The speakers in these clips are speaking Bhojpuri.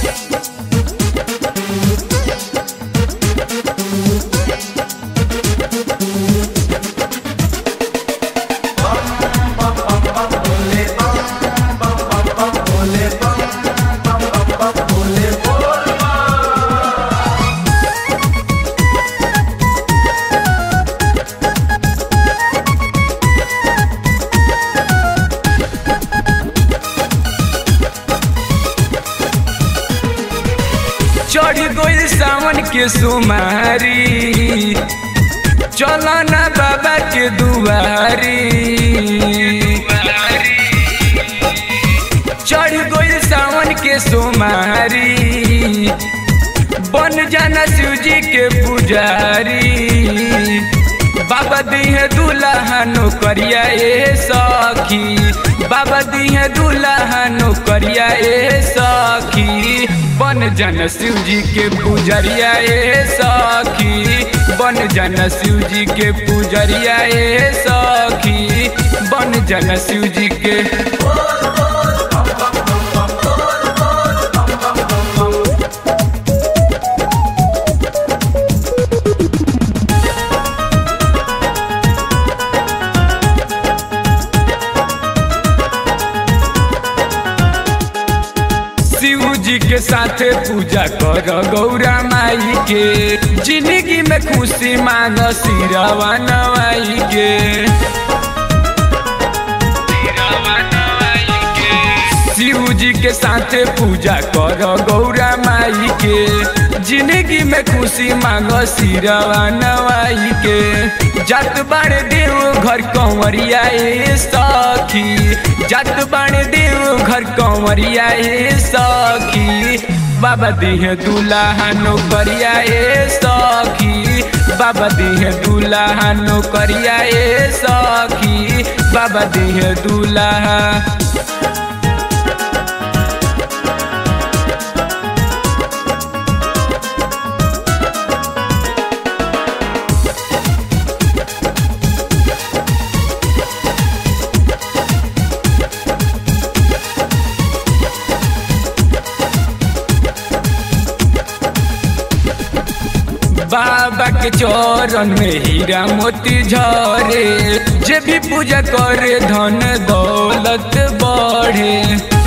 चढ़ गइल सावन के सुमारी चल ना बाबा के दुआरी चढ़ गइल सावन के सुमारी बन जाना शिव जी के पुजारी बाबा दिहे दूल्हा नौकरिया ए सखी बाबा दिहे दूल्हा नौकरिया ए सखी बन जन शिव जी के पुजरिया ए सखी बन जन शिव जी के पुजरिया ए सखी बन जन शिव जी के शिव जी के साथे पूजा कर गौरा माई के जिंदगी में खुशी मांग सिरवा नवाई के शिव जी के साथे पूजा कर गौरा माई के जिंदगी में खुशी मांग सिरवा नवाई के जत बाड़े देव घर कंवरिया ए सखी जत बाड़े देव घर कंवरिया ए सखी बाबा दिहे दूल्हा नौकरिया ए सखी बाबा दिहे दूल्हा नौकरिया ए सखी बाबा दिहे दूल्हा बाबा के चरण में हीरा मोती झरे जे भी पूजा करे धन दौलत बढ़े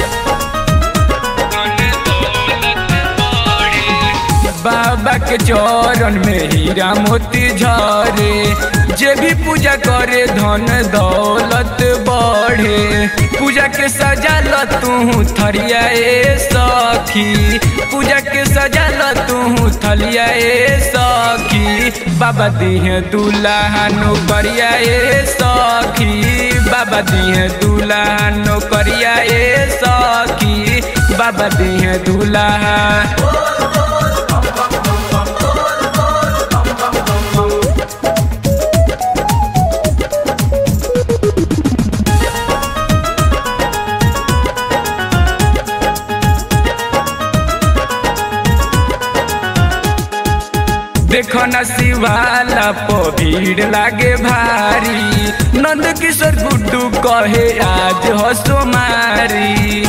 बाबा के चरण में हीरा मोती झरे जे भी पूजा करे धन दौलत बढ़े पूजा के सजाल तू थरिया ए सखी पूजा के सजाल तू थलिया ए सखी बाबा दिहे दूल्हा नौकरिया ए सखी बाबा दिहे दूल्हा नौकरिया ए सखी बाबा दिहे दूल्हा देखो न शिवाला पो भीड़ लागे भारी नंद किशोर गुड्डू कहे आज हसो मारी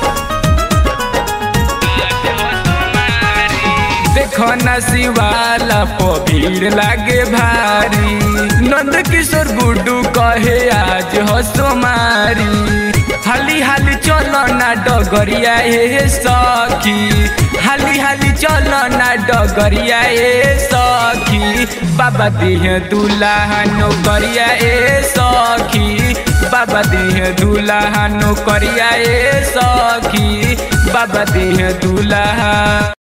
देखो न शिवाला पो भीड़ लागे भारी नंद किशोर गुड्डू कहे आज हसो मारी हाली हाली चलो ना डगरिया ए सखी हाली हाली चलो ना डगरिया ए सखी बाबा दिहे दूल्हा नौकरिया ए सखी बाबा दिहे दूल्हा नौकरिया ए सखी बाबा दिहे दूल्हा